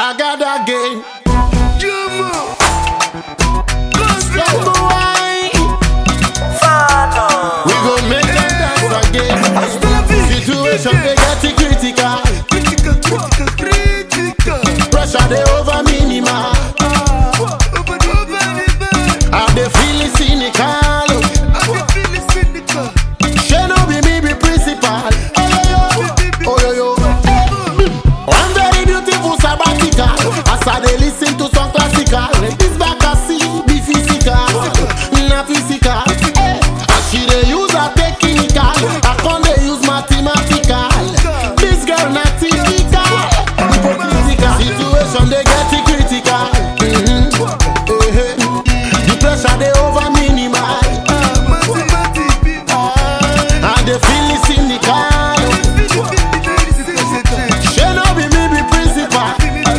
got again. Jumbo. Don't go wine. We go make them dance again. Situation they get it critical. Critical, critical, critical. Pressure they over minimal. Open, open the door. I they feel it cynical. I can feel it cynical. She no be me be principal. Oh yo yo, oh yo yo. One very beautiful sabbatical. As I dey listen to some classical. This back I see be physical, na physical. Eh, As she dey use her technical, I con dey use mathematical. This girl na typical, hypocritical. Situation dey get it critical. Mhm. Eh, eh. The pressure dey over minimal. Mathematics, people. I dey feel it cynical. Feel it, feel it, very sensitive. She no be me be principal.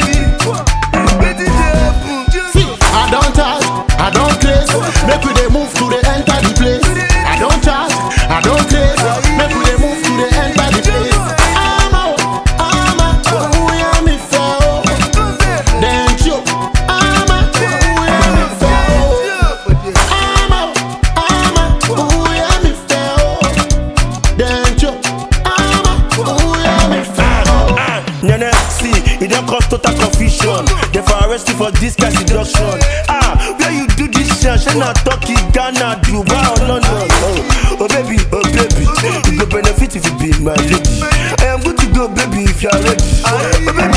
See, I don't charge, I don't craze. Make we dey move to the enter the place. I don't charge, I don't craze. Make we dey move to the enter the place. Ama o, ama, uya mi fe o. Then choke, ama, uya mi fe o. Ama o, ama, uya mi fe o. Then choke, ama, uya mi fe o. Nene, see, it don't cause total confusion. They for arrest you for this kind seduction. Ah, where you do this shit? Shey na Turkey, Ghana, Dubai or London. Oh, oh baby, oh baby, you go benefit if you be my lady. I am good to go, baby, if you are ready. Oh baby,